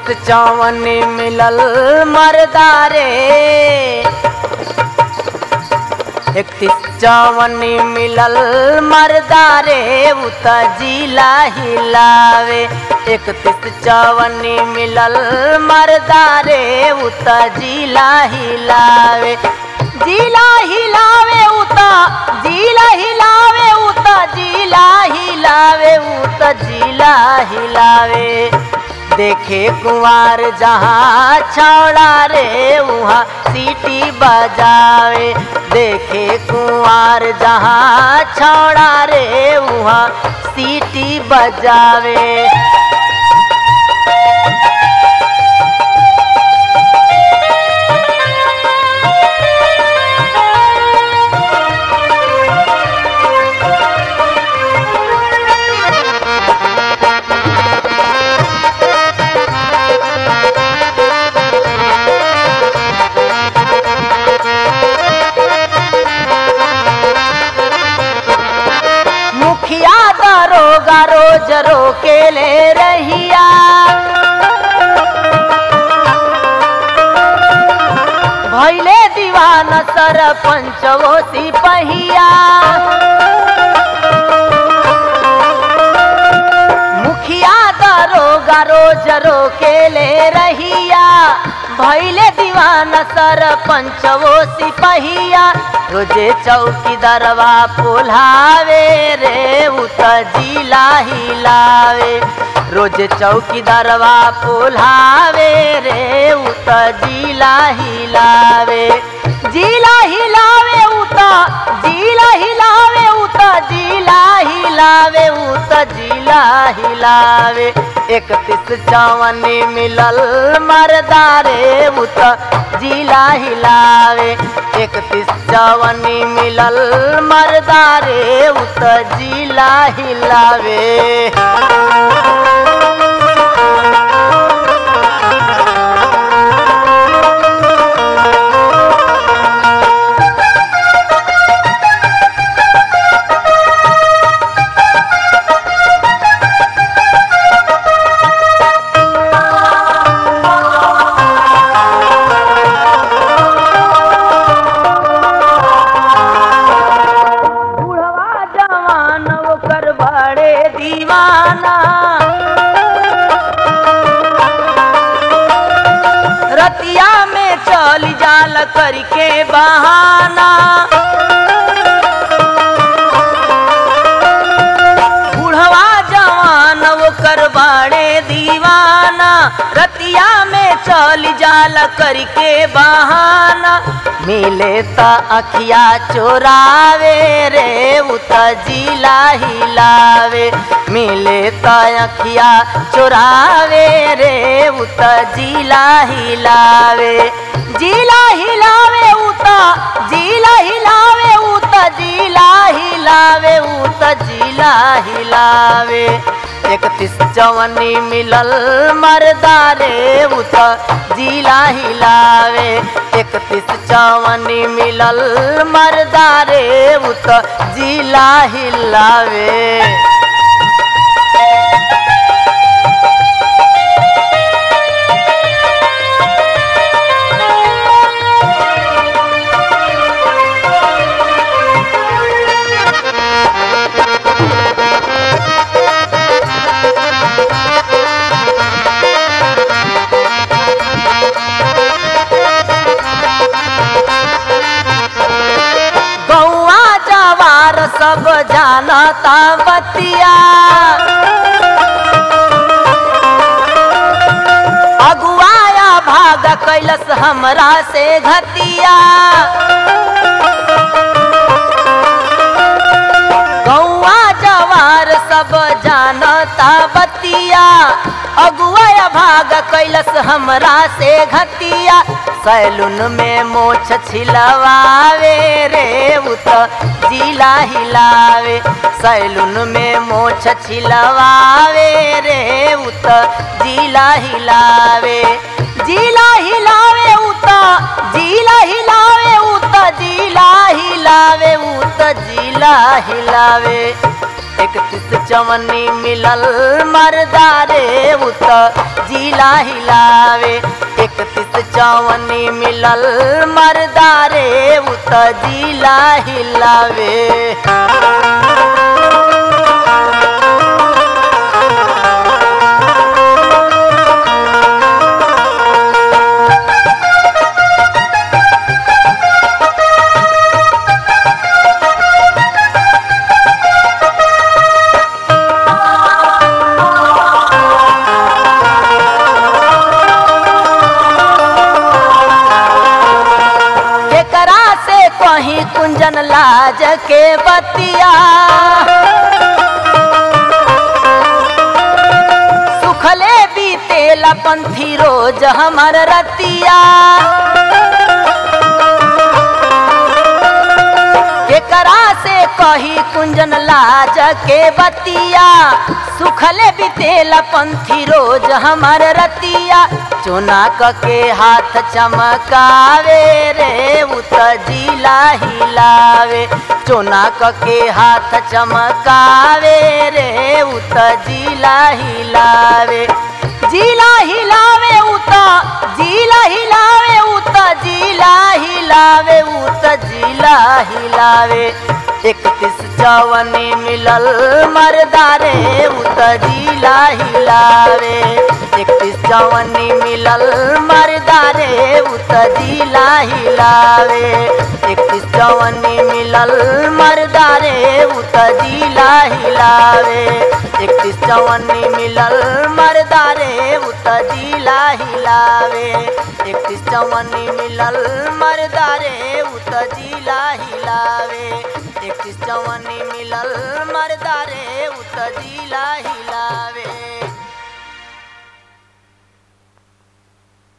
इकतीस चौवन मिलल मरदारे इकतीस चौवन मिलल मरदारे उत जिला हिलावे इकतीस चौवन मिलल मरदारे उत जिला हिलावे जिला हिलावे उत जिला हिलावे उत जिला हिलावे उत जिला हिलावे देखे कुंवार जहाँ छौड़ा रे वहाँ सीटी बजावे देखे कुंवार जहाँ छौड़ा रे वहाँ सीटी बजावे मुखिया दरोगा रोज रोके ले रहिया भैले दीवाना सरपंच वो सिपहिया मुखिया दरोगा रोज रोके ले रहिया भैले दीवाना सरपंच वो सिपहिया रोजे चौकी दरवा पोलावे रे उत जिला हिलावे रोजे चौकी दरवा पोलावे रे उत जिला हिलावे जिला हिलावे उत जिला हिलावे उत जिला हिलावे उत जिला हिलावे इकतीस चौवन मिलल मरदारे उत जिला हिलावे इकतीस चौवन मिलल मरदारे उत जिला हिलावे बुढ़वा जवान ओकर बड़े दीवाना रतिया में चल जाल करके बहाना बुढ़वा जवान ओकर बड़े दीवाना रतिया में चल जाल करके बहाना मिले त अखिया चोरावे रे उत जिला हिलावे मिले त अखिया चोरावे रे उत जिला हिलावे जिला हिलावे उत जिला हिलावे उत जिला हिलावे उत जिला हिलावे इकतीस चौवनी मिलल मरदारे उत जिला हिलावे इकतीस चौवनी मिलल मरदारे उत जिला हिलावे गौआ जवार सब जानता बतिया अगुआया भाग कैलस हमरा से घतिया गौआ जवार सब जानता बतिया अगुआ भाग कैलस हमरा से घतिया सैलून में मोछ छिलवावे रे उत जिला हिलावे सैलून में मोछ छिलवावे रे उत जिला हिलावे जिला हिलावे उत जिला हिलावे उत जिला हिलावे उत जिला हिलावे इकतीस चवन्नी मिलल मरदारे उत जिला हिलावे इकतीस चवन्नी मिलल मरदारे उत जिला हिलावे केकरा से कहीं कुंजन लाज के बतिया सुखले बीतेला पंथी रोज हमर रतिया केकरा से कही कुंजन लाज के बतिया सुखले बीतेला पंथी रोज हमर रतिया चुना क के हाथ चमकावे रे उत जिला हिलावे चुना क के हाथ चमकावे रे उत जिला हिलावे जिला हिलावे उत जिला हिलावे उत जिला हिलावे उत जिला हिलावे इकतीस चवनी मिलल मरदारे उत जिला हिलावे इकतीस चवनी मिलल मरदारे उत जिला हिलावे इकतीस चवनी मिलल मरदारे उत जिला हिलावे इकतीस चवनी मिलल मरदारे उत जिला हिलावे इकतीस चवनी मिलल मरदारे उत जिला हिलावे इकतीस चवनी मिलल मरदारे उत जिला हिलावे